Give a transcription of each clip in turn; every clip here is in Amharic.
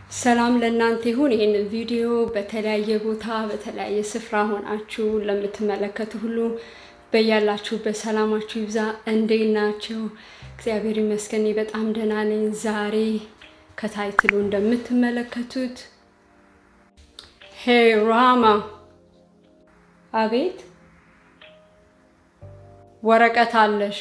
ሰላም ለእናንተ ይሁን። ይህንን ቪዲዮ በተለያየ ቦታ በተለያየ ስፍራ ሆናችሁ ለምትመለከቱ ሁሉ በያላችሁበት ሰላማችሁ ይብዛ። እንዴት ናችሁ? እግዚአብሔር ይመስገን እኔ በጣም ደህና ነኝ። ዛሬ ከታይትሉ እንደምትመለከቱት ሄይ ራማ፣ አቤት ወረቀት አለሽ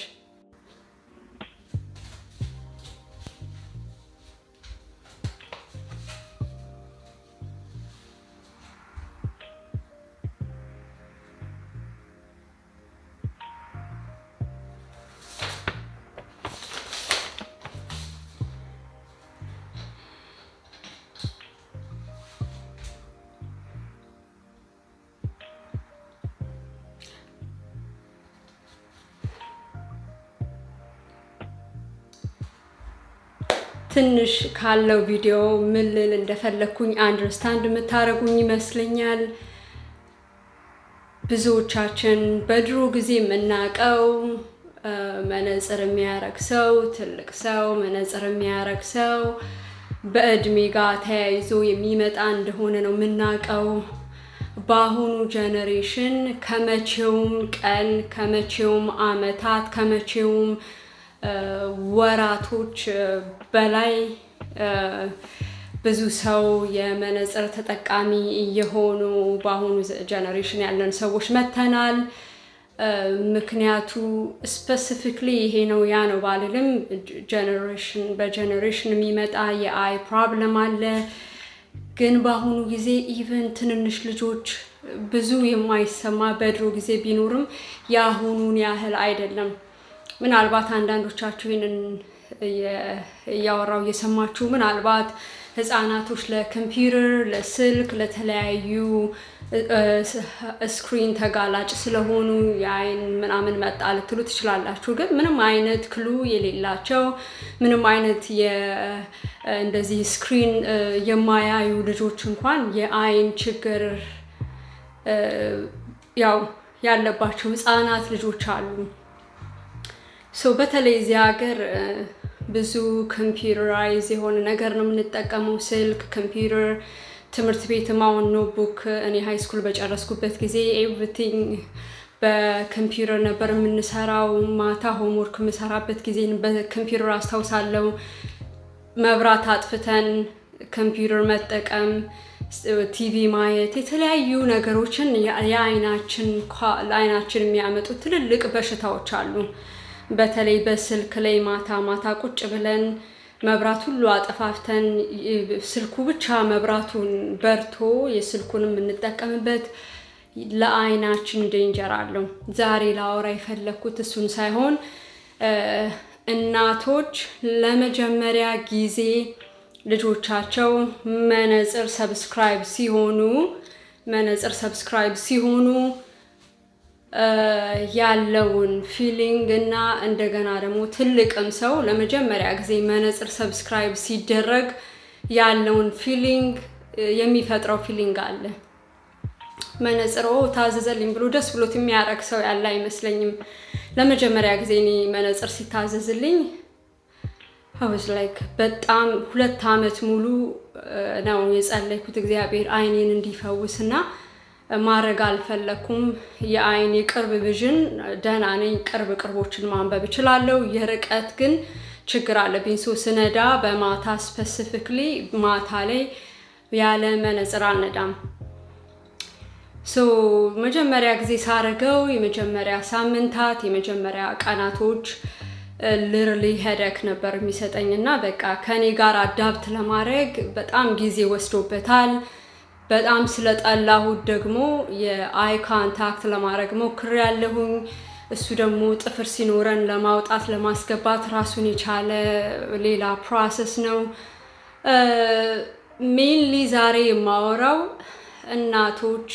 ትንሽ ካለው ቪዲዮ ምን ልል እንደፈለግኩኝ አንደርስታንድ የምታደርጉኝ ይመስለኛል። ብዙዎቻችን በድሮ ጊዜ የምናውቀው መነጽር የሚያረግ ሰው ትልቅ ሰው መነጽር የሚያረግ ሰው በእድሜ ጋር ተያይዞ የሚመጣ እንደሆነ ነው የምናውቀው። በአሁኑ ጀኔሬሽን ከመቼውም ቀን ከመቼውም አመታት ከመቼውም ወራቶች በላይ ብዙ ሰው የመነጽር ተጠቃሚ እየሆኑ በአሁኑ ጀነሬሽን ያለን ሰዎች መተናል። ምክንያቱ ስፔሲፊክሊ ይሄ ነው ያ ነው ባልልም፣ ጀነሬሽን በጀነሬሽን የሚመጣ የአይ ፕሮብለም አለ። ግን በአሁኑ ጊዜ ኢቨን ትንንሽ ልጆች ብዙ የማይሰማ በድሮ ጊዜ ቢኖርም የአሁኑን ያህል አይደለም። ምናልባት አንዳንዶቻችሁ ይህንን እያወራው እየሰማችሁ ምናልባት ህፃናቶች ለኮምፒውተር፣ ለስልክ፣ ለተለያዩ ስክሪን ተጋላጭ ስለሆኑ የአይን ምናምን መጣ ልትሉ ትችላላችሁ። ግን ምንም አይነት ክሉ የሌላቸው ምንም አይነት እንደዚህ ስክሪን የማያዩ ልጆች እንኳን የአይን ችግር ያው ያለባቸው ህፃናት ልጆች አሉ። ሶ በተለይ እዚህ ሀገር ብዙ ኮምፒውተራይዝ የሆነ ነገር ነው የምንጠቀመው፣ ስልክ፣ ኮምፒውተር። ትምህርት ቤትም አሁን ኖትቡክ እኔ ሃይ ስኩል በጨረስኩበት ጊዜ ኤቭሪቲንግ በኮምፒውተር ነበር የምንሰራው። ማታ ሆምወርክ የምሰራበት ጊዜ በኮምፒውተር አስታውሳለሁ። መብራት አጥፍተን ኮምፒውተር መጠቀም፣ ቲቪ ማየት፣ የተለያዩ ነገሮችን የአይናችን ለአይናችን የሚያመጡ ትልልቅ በሽታዎች አሉ። በተለይ በስልክ ላይ ማታ ማታ ቁጭ ብለን መብራት ሁሉ አጠፋፍተን ስልኩ ብቻ መብራቱን በርቶ የስልኩን የምንጠቀምበት ለአይናችን ዴንጀር አለው። ዛሬ ላወራ የፈለግኩት እሱን ሳይሆን እናቶች ለመጀመሪያ ጊዜ ልጆቻቸው መነጽር ሰብስክራይብ ሲሆኑ መነጽር ሰብስክራይብ ሲሆኑ ያለውን ፊሊንግ እና እንደገና ደግሞ ትልቅም ሰው ለመጀመሪያ ጊዜ መነጽር ሰብስክራይብ ሲደረግ ያለውን ፊሊንግ የሚፈጥረው ፊሊንግ አለ። መነጽር ታዘዘልኝ ብሎ ደስ ብሎት የሚያረግ ሰው ያለ አይመስለኝም። ለመጀመሪያ ጊዜ እኔ መነጽር ሲታዘዝልኝ ሀውስ ላይክ በጣም ሁለት ዓመት ሙሉ ነው የጸለይኩት እግዚአብሔር አይኔን እንዲፈውስ እና ማድረግ አልፈለኩም። የአይን የቅርብ ቪዥን ደህና ነኝ። ቅርብ ቅርቦችን ማንበብ እችላለሁ። የርቀት ግን ችግር አለብኝ። ሶ ስነዳ በማታ ስፔሲፊክሊ ማታ ላይ ያለ መነጽር አልነዳም። ሶ መጀመሪያ ጊዜ ሳረገው የመጀመሪያ ሳምንታት የመጀመሪያ ቀናቶች ልርሊ ሄደክ ነበር የሚሰጠኝ እና በቃ ከኔ ጋር አዳብት ለማድረግ በጣም ጊዜ ወስዶበታል። በጣም ስለጠላሁት ደግሞ የአይ ካንታክት ለማድረግ ሞክሬያለሁኝ። እሱ ደግሞ ጥፍር ሲኖረን ለማውጣት ለማስገባት ራሱን የቻለ ሌላ ፕሮሰስ ነው። ሜንሊ ዛሬ የማወራው እናቶች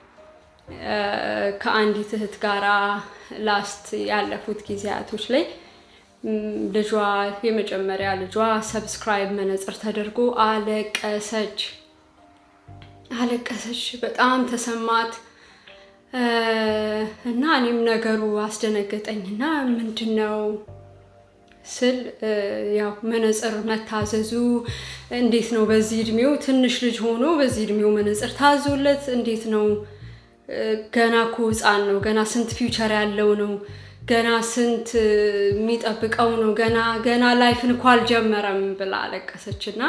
ከአንዲት እህት ጋራ ላስት ያለፉት ጊዜያቶች ላይ ልጇ የመጀመሪያ ልጇ ሰብስክራይብ መነጽር ተደርጎ አለቀሰች። አለቀሰች። በጣም ተሰማት እና እኔም ነገሩ አስደነገጠኝ እና ምንድን ነው ስል ያው መነጽር መታዘዙ እንዴት ነው? በዚህ እድሜው ትንሽ ልጅ ሆኖ በዚህ እድሜው መነጽር ታዞለት እንዴት ነው? ገና እኮ ሕፃን ነው። ገና ስንት ፊውቸር ያለው ነው። ገና ስንት የሚጠብቀው ነው። ገና ገና ላይፍን እኮ አልጀመረም ብላ አለቀሰች እና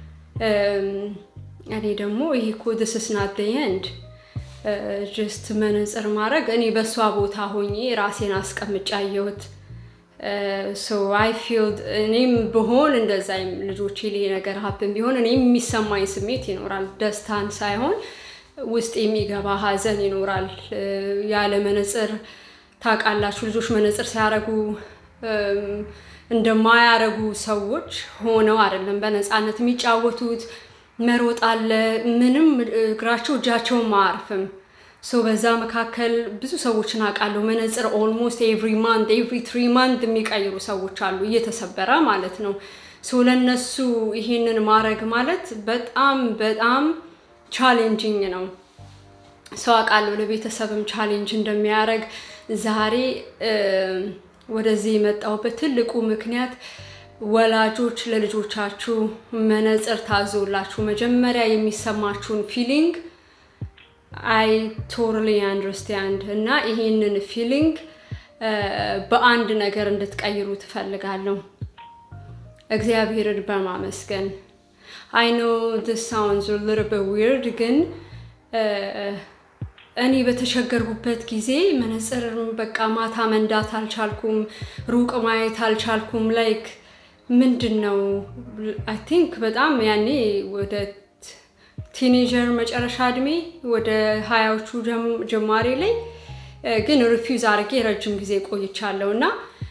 እኔ ደግሞ ይሄ እኮ ዲስ ኢዝ ናት ዘ ኤንድ ጀስት መነጽር ማድረግ እኔ በእሷ ቦታ ሆኜ ራሴን አስቀምጬ አየሁት። ሶ አይ ፊል እኔም ብሆን እንደዛ ልጆቼ ላይ ነገር ሀብን ቢሆን እኔም የሚሰማኝ ስሜት ይኖራል። ደስታን ሳይሆን ውስጥ የሚገባ ሀዘን ይኖራል። ያለ መነጽር ታውቃላችሁ፣ ልጆች መነጽር ሲያረጉ እንደማያረጉ ሰዎች ሆነው አይደለም በነፃነት የሚጫወቱት። መሮጥ አለ፣ ምንም እግራቸው እጃቸውም አያርፍም። ሶ በዛ መካከል ብዙ ሰዎችን አውቃለሁ። መነጽር ኦልሞስት ኤቭሪ ማንት ኤቭሪ ትሪ ማንት የሚቀይሩ ሰዎች አሉ፣ እየተሰበረ ማለት ነው። ሶ ለነሱ ይሄንን ማድረግ ማለት በጣም በጣም ቻሌንጂንግ ነው። ሰው አውቃለሁ፣ ለቤተሰብም ቻሌንጅ እንደሚያደርግ ዛሬ ወደዚህ የመጣሁበት ትልቁ ምክንያት ወላጆች ለልጆቻችሁ መነጽር ታዞላችሁ መጀመሪያ የሚሰማችሁን ፊሊንግ አይ ቶታሊ አንደርስታንድ እና ይሄንን ፊሊንግ በአንድ ነገር እንድትቀይሩ ትፈልጋለሁ። እግዚአብሔርን በማመስገን አይ ኖ ዲስ ሳውንድስ አ ሊትል ቢት ዊርድ ግን እኔ በተቸገርኩበት ጊዜ መነጽር በቃ ማታ መንዳት አልቻልኩም፣ ሩቅ ማየት አልቻልኩም። ላይክ ምንድን ነው አይ ቲንክ በጣም ያኔ ወደ ቲኔጀር መጨረሻ እድሜ ወደ ሀያዎቹ ጀማሪ ላይ ግን ሪፊውዝ አድርጌ ረጅም ጊዜ ቆይቻለሁ እና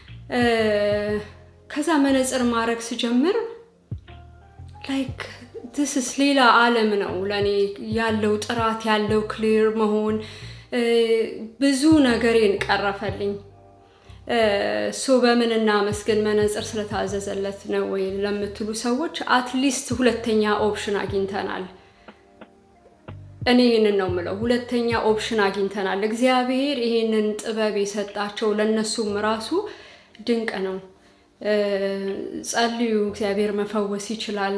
ከዛ መነጽር ማድረግ ስጀምር ላይክ ትስስ ሌላ ዓለም ነው ለእኔ ያለው ጥራት ያለው ክሊር መሆን ብዙ ነገሬን ቀረፈልኝ። ሶ በምን እናመስግን መነጽር ስለታዘዘለት ነው ወይ ለምትሉ ሰዎች አትሊስት ሁለተኛ ኦፕሽን አግኝተናል። እኔ ይህንን ነው የምለው፣ ሁለተኛ ኦፕሽን አግኝተናል። እግዚአብሔር ይሄንን ጥበብ የሰጣቸው ለእነሱም ራሱ ድንቅ ነው። ጸልዩ፣ እግዚአብሔር መፈወስ ይችላል።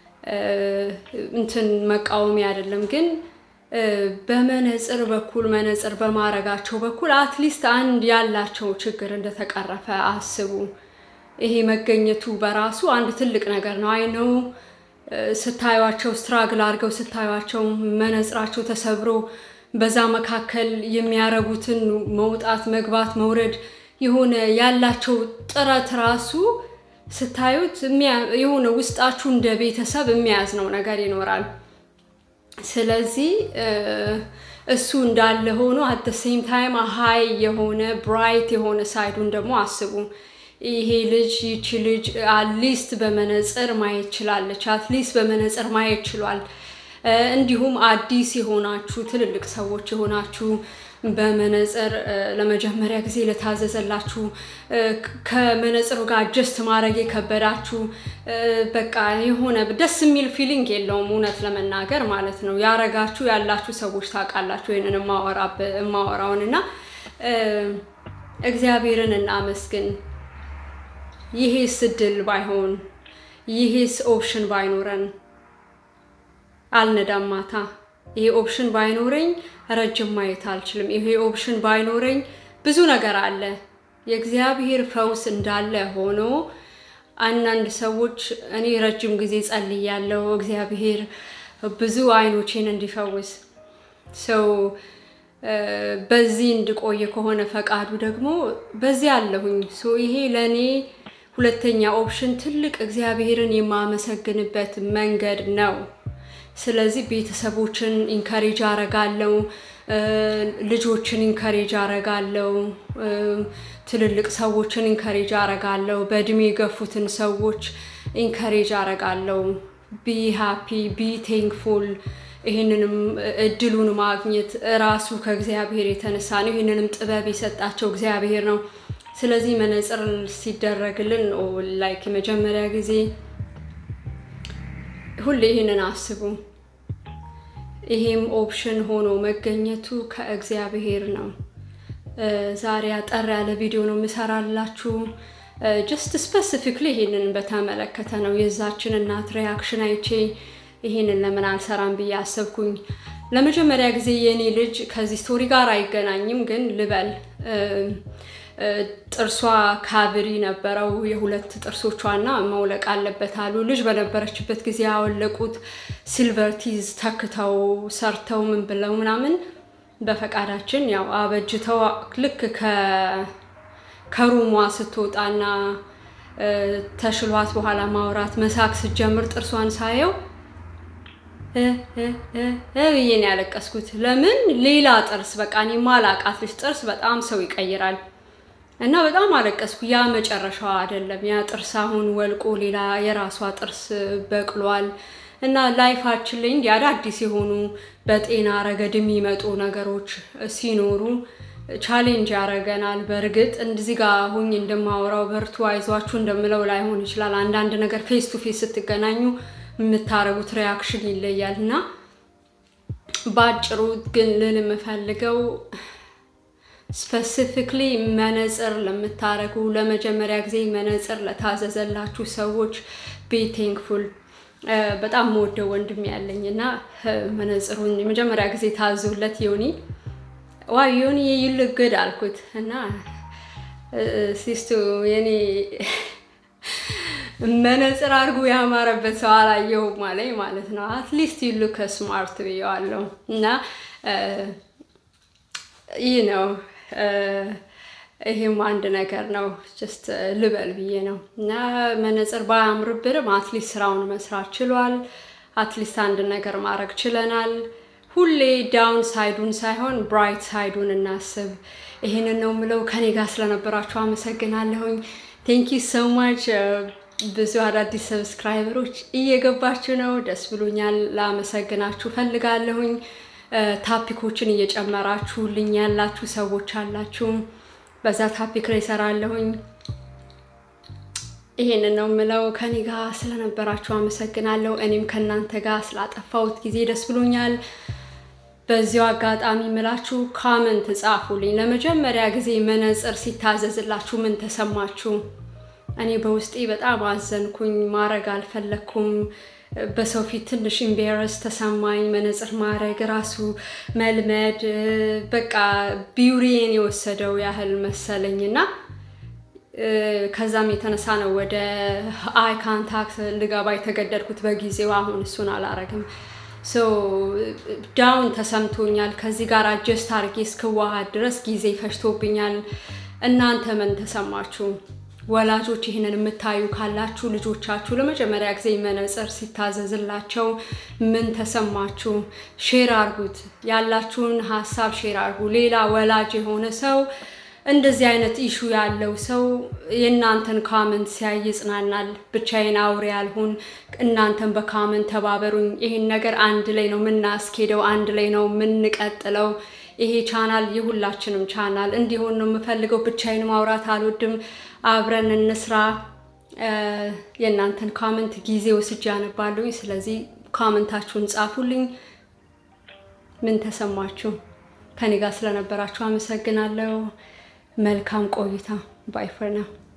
እንትን መቃወሚ አይደለም ግን በመነጽር በኩል መነጽር በማድረጋቸው በኩል አትሊስት አንድ ያላቸው ችግር እንደተቀረፈ አስቡ። ይሄ መገኘቱ በራሱ አንድ ትልቅ ነገር ነው። አይ ነው ስታዩቸው ስትራግል አድርገው ስታዩቸው መነጽራቸው ተሰብሮ በዛ መካከል የሚያረጉትን መውጣት መግባት መውረድ የሆነ ያላቸው ጥረት ራሱ ስታዩት የሆነ ውስጣችሁ እንደ ቤተሰብ የሚያዝ ነው ነገር ይኖራል። ስለዚህ እሱ እንዳለ ሆኖ አት ሴም ታይም ሀይ የሆነ ብራይት የሆነ ሳይዱን ደግሞ አስቡ። ይሄ ልጅ ይቺ ልጅ አትሊስት በመነጽር ማየት ችላለች፣ አትሊስት በመነጽር ማየት ችሏል። እንዲሁም አዲስ የሆናችሁ ትልልቅ ሰዎች የሆናችሁ በመነጽር ለመጀመሪያ ጊዜ ለታዘዘላችሁ ከመነጽሩ ጋር አጀስት ማድረግ የከበዳችሁ በቃ የሆነ ደስ የሚል ፊሊንግ የለውም፣ እውነት ለመናገር ማለት ነው። ያረጋችሁ ያላችሁ ሰዎች ታውቃላችሁ ይህንን የማወራውን እና እግዚአብሔርን እናመስግን። ይሄስ እድል ባይሆን ይሄስ ኦፕሽን ባይኖረን አልነዳም ማታ ይሄ ኦፕሽን ባይኖረኝ ረጅም ማየት አልችልም። ይሄ ኦፕሽን ባይኖረኝ ብዙ ነገር አለ። የእግዚአብሔር ፈውስ እንዳለ ሆኖ አንዳንድ ሰዎች እኔ ረጅም ጊዜ ጸልያለሁ፣ እግዚአብሔር ብዙ አይኖቼን እንዲፈውስ ሰው በዚህ እንድቆየ ከሆነ ፈቃዱ ደግሞ በዚህ አለሁኝ። ይሄ ለእኔ ሁለተኛ ኦፕሽን ትልቅ እግዚአብሔርን የማመሰግንበት መንገድ ነው። ስለዚህ ቤተሰቦችን ኢንካሬጅ አረጋለው፣ ልጆችን ኢንካሬጅ አረጋለው፣ ትልልቅ ሰዎችን ኢንካሬጅ አረጋለው፣ በእድሜ የገፉትን ሰዎች ኢንካሬጅ አረጋለው። ቢ ሃፒ ቢ ቴንክፉል። ይህንንም እድሉን ማግኘት እራሱ ከእግዚአብሔር የተነሳ ነው። ይህንንም ጥበብ የሰጣቸው እግዚአብሔር ነው። ስለዚህ መነጽር ሲደረግልን ላይክ የመጀመሪያ ጊዜ ሁሌ ይህንን አስቡ። ይሄም ኦፕሽን ሆኖ መገኘቱ ከእግዚአብሔር ነው። ዛሬ አጠር ያለ ቪዲዮ ነው የምሰራላችሁ። ጀስት ስፔሲፊክሊ ይሄንን በተመለከተ ነው የዛችን እናት ሪያክሽን አይቼ ይሄንን ለምን አልሰራም ብዬ አሰብኩኝ። ለመጀመሪያ ጊዜ የእኔ ልጅ ከዚህ ስቶሪ ጋር አይገናኝም፣ ግን ልበል ጥርሷ ካቪሪ ነበረው የሁለት ጥርሶቿና መውለቅ አለበት አሉ። ልጅ በነበረችበት ጊዜ ያወለቁት ሲልቨር ቲዝ ተክተው ሰርተው ምን ብለው ምናምን በፈቃዳችን ያው አበጅተው ልክ ከሩሟ ስትወጣና ተሽሏት በኋላ ማውራት መሳቅ ስትጀምር ጥርሷን ሳየው ብዬ ነው ያለቀስኩት። ለምን ሌላ ጥርስ በቃ እኔ ማላቃት ልጅ ጥርስ በጣም ሰው ይቀይራል እና በጣም አለቀስኩ። ያ መጨረሻዋ አይደለም። ያ ጥርስ አሁን ወልቆ ሌላ የራሷ ጥርስ በቅሏል። እና ላይፋችን ላይ እንዲህ አዳዲስ የሆኑ በጤና ረገድ የሚመጡ ነገሮች ሲኖሩ ቻሌንጅ ያደርገናል። በእርግጥ እንደዚህ ጋር ሁኝ እንደማወራው በርቱ፣ አይዟችሁ እንደምለው ላይሆን ይችላል። አንዳንድ ነገር ፌስ ቱ ፌስ ስትገናኙ የምታደርጉት ሪያክሽን ይለያል እና በአጭሩ ግን ልል የምፈልገው ስፔሲፊክሊ መነጽር ለምታደርጉ ለመጀመሪያ ጊዜ መነጽር ለታዘዘላችሁ ሰዎች ቤ ቴንክፉል። በጣም መወደው ወንድም ያለኝ እና መነጽሩን የመጀመሪያ ጊዜ ታዞለት ዮኒ ዋ ዮኒ ይልግድ አልኩት እና ሲስቱ የኔ መነጽር አድርጎ ያማረበት ሰው አላየሁም አለኝ ማለት ነው። አትሊስት ዩ ሉክ ስማርት ብየዋለሁ እና ይህ ነው ይሄም አንድ ነገር ነው። ጀስት ልበል ብዬ ነው እና መነጽር ባያምርብንም አትሊስት ስራውን መስራት ችሏል። አትሊስት አንድ ነገር ማድረግ ችለናል። ሁሌ ዳውን ሳይዱን ሳይሆን ብራይት ሳይዱን እናስብ። ይሄንን ነው የምለው። ከኔ ጋር ስለነበራችሁ አመሰግናለሁኝ። ቴንኪ ሶ ማች። ብዙ አዳዲስ ሰብስክራይበሮች እየገባችሁ ነው፣ ደስ ብሎኛል። ላመሰግናችሁ ፈልጋለሁኝ። ታፒኮችን እየጨመራችሁልኝ ያላችሁ ሰዎች አላችሁ። በዛ ታፒክ ላይ እሰራለሁኝ። ይሄንን ነው የምለው። ከኔ ጋር ስለነበራችሁ አመሰግናለሁ። እኔም ከእናንተ ጋር ስላጠፋሁት ጊዜ ደስ ብሎኛል። በዚሁ አጋጣሚ ምላችሁ ካመንት ጻፉልኝ። ለመጀመሪያ ጊዜ መነጽር ሲታዘዝላችሁ ምን ተሰማችሁ? እኔ በውስጤ በጣም አዘንኩኝ። ማድረግ አልፈለግኩም። በሰው ፊት ትንሽ ኢምቤረስ ተሰማኝ። መነጽር ማድረግ ራሱ መልመድ በቃ ቢውሪዬን የወሰደው ያህል መሰለኝ እና ከዛም የተነሳ ነው ወደ አይ ካንታክት ልገባ የተገደድኩት በጊዜው። አሁን እሱን አላረግም። ዳውን ተሰምቶኛል። ከዚህ ጋር አጀስት አድርጌ እስክዋሃድ ድረስ ጊዜ ፈጅቶብኛል። እናንተ ምን ተሰማችሁ? ወላጆች ይህንን የምታዩ ካላችሁ ልጆቻችሁ ለመጀመሪያ ጊዜ መነጽር ሲታዘዝላቸው ምን ተሰማችሁ? ሼር አርጉት። ያላችሁን ሀሳብ ሼር አርጉ። ሌላ ወላጅ የሆነ ሰው እንደዚህ አይነት ኢሹ ያለው ሰው የእናንተን ካመንት ሲያይ ይጽናናል። ብቻዬን አውሬ ያልሆን፣ እናንተን በካመንት ተባበሩኝ። ይሄን ነገር አንድ ላይ ነው የምናስኬደው፣ አንድ ላይ ነው የምንቀጥለው። ይሄ ቻናል የሁላችንም ቻናል እንዲሆን ነው የምፈልገው። ብቻዬን ማውራት አልወድም። አብረን እንስራ። የእናንተን ካመንት ጊዜ ወስጄ አነባለሁኝ። ስለዚህ ካመንታችሁን ጻፉልኝ። ምን ተሰማችሁ? ከኔ ጋር ስለነበራችሁ አመሰግናለሁ። መልካም ቆይታ። ባይ ፈር ናው